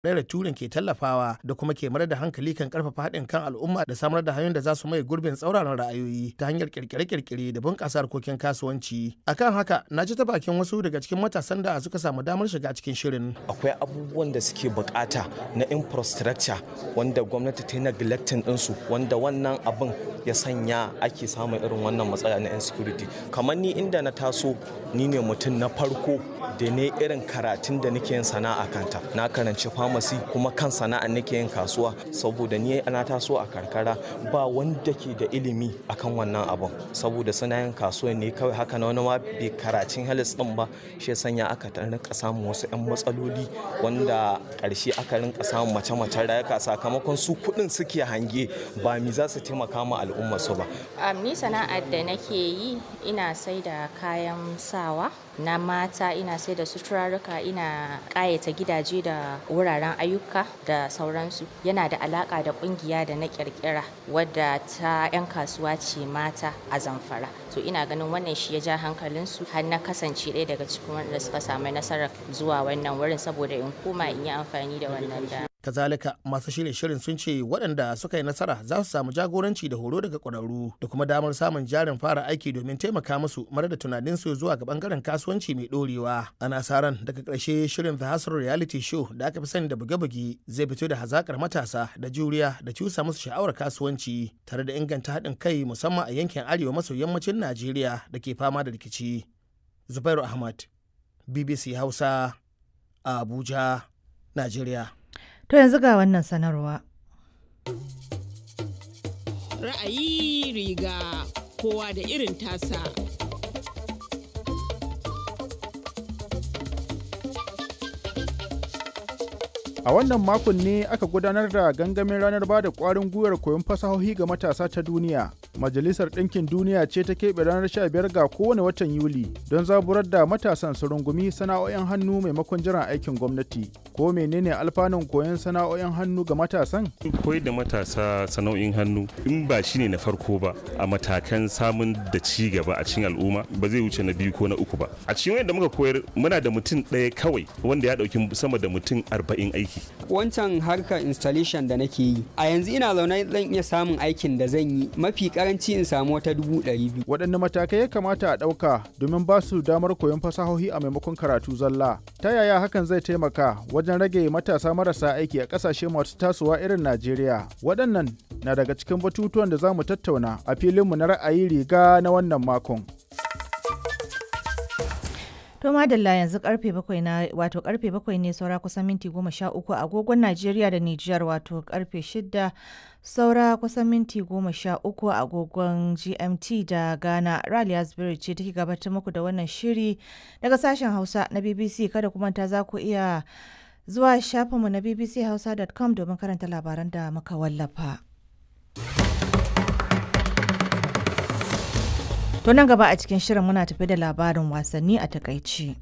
da turin ke tallafawa da kuma ke mayar da hankali kan karfafa haɗin kan al'umma da samar da hanyoyin da za su mai gurbin tsauraran ra'ayoyi ta hanyar kirkire-kirkire da bunƙasa harkokin kasuwanci akan haka na ji ta bakin wasu daga cikin matasan da suka samu damar shiga cikin shirin akwai abubuwan da suke bukata na infrastructure wanda gwamnati ta yi neglecting ɗinsu wanda wannan abin ya sanya ake samun irin wannan matsala na insecurity kamar ni inda na taso ni ne mutum na farko da ne irin karatun da nake yin sana'a kanta na karanci pharmacy kuma kan sana'a nake yin kasuwa saboda ni ana taso a karkara ba wanda ke da ilimi akan wannan abun saboda suna yin kasuwa ne kawai haka na wani ma bai karacin halis din ba shi sanya aka rinka samun wasu yan matsaloli wanda karshe aka rinka samun mace-macen rayuka sakamakon su kuɗin suke hange ba mi za su taimaka ma al'umma su ba. ni sana'ar da nake yi ina sai da kayan sawa na mata ina sai da suturarruka ina ƙayata gidaje da wuraren ayyuka da sauransu yana da alaƙa da ƙungiya da na ƙirƙira wadda ta 'yan kasuwa ce mata a zamfara to ina ganin wannan shi ya ja hankalinsu har na kasance ɗaya daga cikin wanda suka samu nasarar zuwa wannan wurin saboda in koma in yi amfani da wannan da kazalika masu shirye shirin sun ce waɗanda suka yi nasara za su samu jagoranci da horo daga ƙwararru da kuma damar samun jarin fara aiki domin taimaka musu mara da tunaninsu zuwa ga ɓangaren kasuwanci mai ɗorewa ana sa ran daga ƙarshe shirin the hustle reality show da aka fi sani da buge-buge zai fito da hazakar matasa da juriya da cusa musu sha'awar kasuwanci tare da inganta haɗin kai musamman a yankin arewa maso yammacin najeriya da ke fama da rikici zubairu ahmad bbc hausa abuja najeriya To yanzu ga wannan sanarwa. Ra'ayi riga kowa da irin tasa. A wannan makon ne aka gudanar da gangamin ranar ba da ƙwarin gwiwar koyon fasahohi ga matasa ta duniya. Majalisar Ɗinkin Duniya ce ta keɓe ranar 15 ga kowane watan Yuli don zaburar da matasan su rungumi sana'o'in hannu maimakon jiran aikin gwamnati. Ko menene alfanun koyon sana'o'in hannu ga matasan? Koyar da matasa sana'o'in hannu in ba shi ne na farko ba a matakan samun da ci gaba a cikin al'umma ba zai wuce na biyu ko na uku ba. A cikin wanda muka koyar muna da mutum ɗaya kawai wanda ya ɗauki sama da mutum arba'in aiki. Wancan harkar installation da nake yi a yanzu ina zaune zan iya samun aikin da zan yi mafi karanci in samu wata dubu ɗari biyu. Waɗanne matakai ya kamata a ɗauka domin ba su damar koyon fasahohi a maimakon karatu zalla? Ta yaya hakan zai taimaka wajen rage matasa marasa aiki a ƙasashe masu tasowa irin Najeriya? Waɗannan na daga cikin batutuwan da za mu tattauna a filinmu na ra'ayi riga na wannan makon. To madalla yanzu karfe bakwai na wato karfe bakwai ne saura kusan minti goma sha uku agogon Najeriya da Nijar wato karfe shida saura kusan minti goma sha uku agogon GMT da Ghana. Raliya Spirit ce take gabatar muku da wannan shiri daga sashen Hausa na BBC kada kuma ta za ku iya zuwa shafinmu na bbchausa.com domin karanta labaran da muka wallafa. To nan gaba a cikin shirin muna tafi da labarin wasanni a takaici.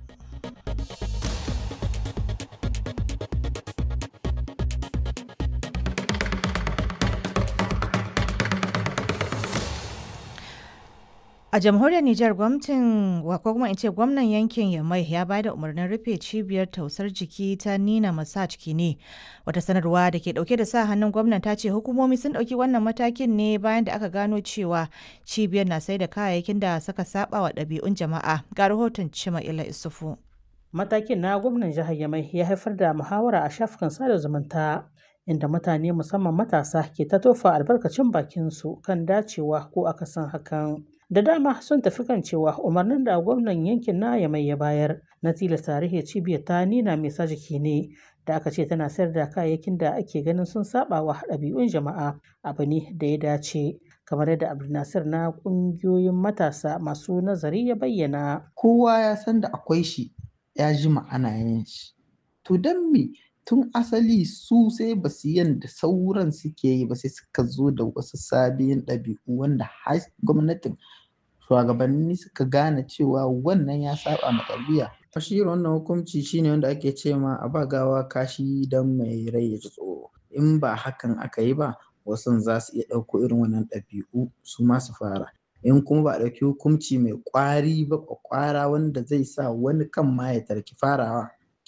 A jamhuriyar Nijar gwamnatin ko kuma in ce gwamnan yankin Yamai ya ba da umarnin rufe cibiyar tausar jiki ta Nina Massage Kine. Wata sanarwa da ke dauke da sa hannun gwamnan ta ce hukumomi sun dauki wannan matakin ne bayan da aka gano cewa cibiyar na sai da kayayyakin da suka saba wa ɗabi'un jama'a. Ga rahoton Cima Ila Isufu. Matakin na gwamnan jihar Yamai ya haifar da muhawara a shafukan sada zumunta. inda mutane musamman matasa ke ta tofa albarkacin bakinsu kan dacewa ko akasin hakan. da dama sun tafi kan cewa umarnin da gwamnan yankin na mai ya bayar na tilasta tarihi cibiyar ta nina mai sa jiki ne da aka ce tana sayar da kayayyakin da ake ganin sun saba wa ɗabi'un jama'a abu ne da ya dace kamar yadda abdulnasir na ƙungiyoyin matasa masu nazari ya bayyana kowa ya san da akwai shi ya ji ma'ana yin shi to don me tun asali su sai ba su yanda sauran suke yi ba sai suka zo da wasu sabiyin ɗabi'u wanda har gwamnatin shugabanni suka gane cewa wannan ya saba ma tarbiyya shi wannan hukunci shine wanda ake ce ma a ba gawa kashi don mai rai ya ji tsoro in ba hakan aka yi ba wasu za su iya ɗauko irin wannan ɗabi'u su ma su fara in kuma ba a ɗauki hukunci mai ƙwari ba ƙwaƙwara wanda zai sa wani kan ma ya tarki farawa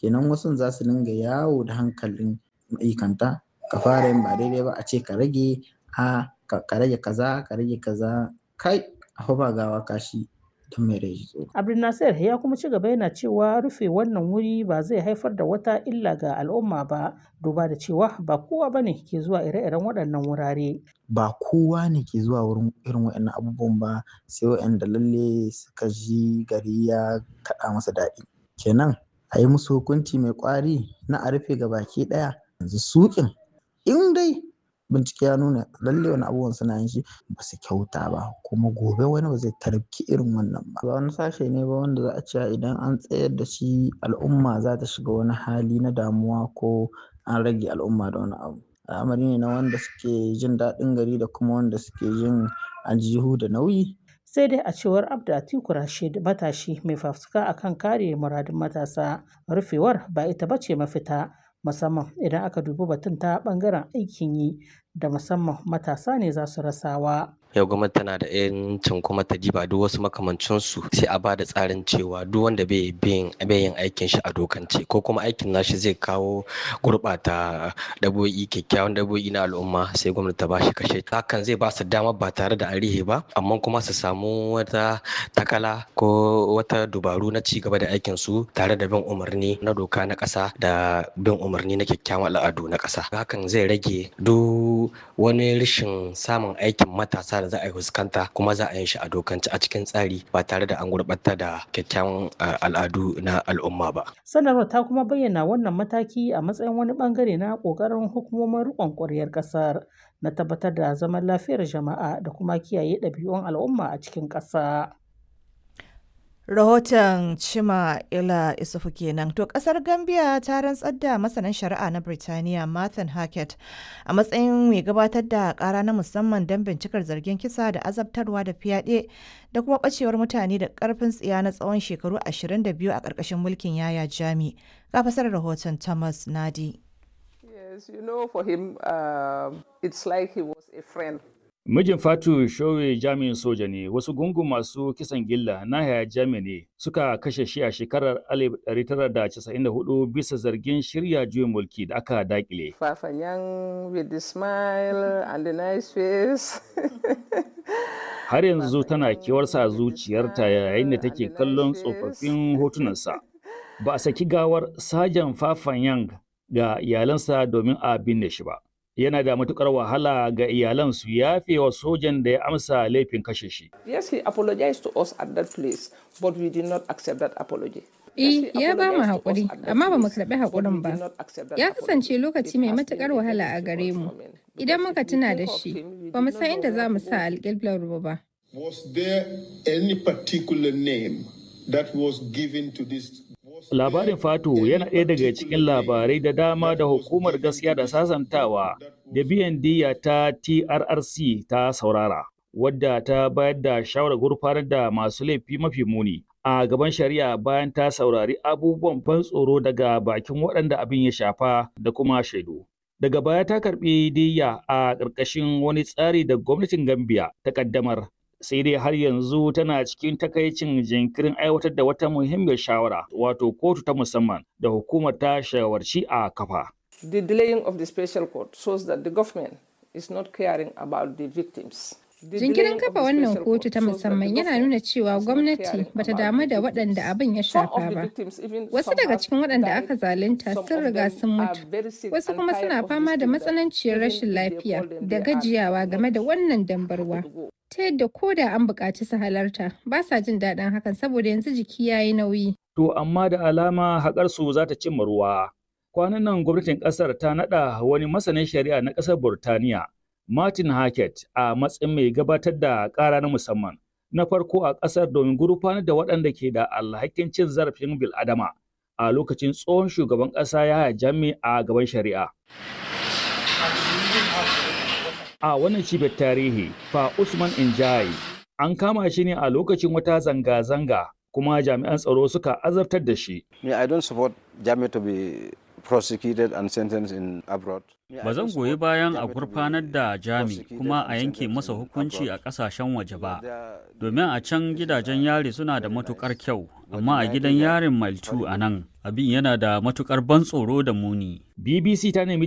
kenan wasu za su dinga yawo da hankalin ma'aikanta ka fara yin ba daidai ba a ce ka rage a ka rage kaza ka rage kaza kai a ba gawa kashi don mai rai tsoro. Abdulnasir ya kuma ci gaba yana cewa rufe wannan wuri ba zai haifar da wata illa ga al'umma ba duba da cewa ba kowa ba ne ke zuwa ire-iren waɗannan wurare. Ba kowa ne ke zuwa wurin irin waɗannan abubuwan ba sai waɗanda lalle suka ji gari ya kaɗa masa daɗi. Kenan a yi musu hukunci mai ƙwari na a rufe ga baki ɗaya yanzu suƙin in dai bincike ya nuna lalle wani abubuwan suna yin shi ba su kyauta ba kuma gobe wani ba zai tarki irin wannan ba ba wani sashe ne ba wanda za a ce idan an tsayar da shi al'umma za ta shiga wani hali na damuwa ko an rage al'umma da wani abu al'amari ne na wanda suke jin daɗin gari da kuma wanda suke jin aljihu da nauyi sai dai a cewar abda atiku rashid matashi mai fafutuka akan kare muradun matasa rufewar ba ita bace mafita musamman idan aka dubi batun ta bangaren aikin yi da musamman matasa ne za su rasawa. yau gwamnati tana da yancin kuma ta diba duk wasu makamancinsu sai a ba da tsarin cewa duk wanda bai yin aikin shi a dokance ko kuma aikin nashi zai kawo gurɓata dabo'i kyakkyawan dabo'i na al'umma sai gwamnati ta bashi kashe hakan zai ba su dama ba tare da arihe ba amma kuma su samu wata takala ko wata dubaru na ci gaba da aikin su tare da bin umarni na doka na ƙasa da bin umarni na kyakkyawan al'adu na ƙasa hakan zai rage duk wani rashin samun aikin matasa da za a yi fuskanta kuma za a yi shi a dokance a cikin tsari ba tare da an gurɓata da kyakkyawan al'adu na al'umma ba. Sanarwar ta kuma bayyana wannan mataki a matsayin wani bangare na ƙoƙarin hukumomin riƙon ƙwaryar ƙasar na tabbatar da zaman lafiyar jama'a da kuma kiyaye ɗabi'un al'umma a cikin ƙasa. Rahoton Chima Ila Isufu kenan. To kasar Gambia ta rantsar da masanin shari'a na Birtaniya Martin Hackett a matsayin mai gabatar da kara na musamman don bincikar zargin kisa da azabtarwa da fyaɗe da kuma ɓacewar mutane da ƙarfin tsiya na tsawon shekaru 22 a ƙarƙashin mulkin Yaya Jami. Ga fasar rahoton Thomas Nadi. Yes, you know, for him, uh, it's like he was a friend. Mijin Fatu Showe jami'in soja ne, wasu gungun masu kisan gilla na haya jami ne suka kashe shi a shekarar 1994 bisa zargin shirya juyin mulki da aka dakile. Fafanyan with the smile and the nice face. Har yanzu tana kewarsa a zuciyarta yayin da take kallon tsofaffin hotunansa. Ba a saki gawar Sajan Fafanyan ga iyalansa domin a binne shi ba. yana da matukar wahala ga iyalan su yafe wa sojan da ya amsa laifin kashe shi. Yes, he apologized to us at that place, but we did not accept that apology. Eh, ya ba mu haƙuri, amma ba mu karɓi haƙurin ba. Ya kasance lokaci mai matuƙar wahala a gare mu. Idan muka tuna da shi, ba mu san inda za mu sa alƙiblar ruwa ba. Was there any particular name that was given to this Labarin Fatu yana ɗaya daga cikin labarai da dama da hukumar gaskiya da sasantawa da biyan diya ta TRRC ta saurara, wadda ta bayar da shawarar gurfanar da masu laifi mafi muni a gaban shari'a bayan ta saurari abubuwan ban tsoro daga bakin waɗanda abin ya shafa da kuma shaidu. Daga baya ta karɓi diya a ƙarƙashin wani tsari da gwamnatin Gambia ta ƙaddamar sai dai har yanzu tana cikin takaicin jinkirin aiwatar da wata muhimmiyar shawara wato kotu ta musamman da hukumar ta shawarci a kafa. The delaying of the special court shows that the government is not caring about the victims. Jinkirin kafa wannan kotu ta musamman yana nuna cewa gwamnati bata damu da waɗanda abin ya shafa ba. Wasu daga cikin waɗanda aka zalunta sun riga sun mutu. Wasu kuma suna fama da matsananciyar rashin lafiya da gajiyawa game da wannan dambarwa. ta yadda ko da an buƙaci su halarta ba sa jin daɗin hakan saboda yanzu jiki ya yi nauyi. To amma da alama haƙar su za ta cimma ruwa. Kwanan nan gwamnatin ƙasar ta naɗa wani masanin shari'a na ƙasar Burtaniya, Martin Hackett a matsayin mai gabatar da ƙara na musamman. Na farko a ƙasar domin gurfanar da waɗanda ke da alhakin cin zarafin bil'adama a lokacin tsohon shugaban ƙasa ya jami a gaban shari'a. a wannan cibiyar tarihi fa Usman Injai an kama shi ne a lokacin wata zanga-zanga kuma jami'an tsaro suka azabtar da shi. Me I don't support Jami to be prosecuted and sentenced in abroad. Ba zan goyi bayan a gurfanar da Jami kuma a yanke masa hukunci a ƙasashen waje ba, domin a can gidajen yari suna da matukar kyau, amma a gidan yarin Maltu a nan abin yana da matukar ban tsoro da muni. BBC ta nemi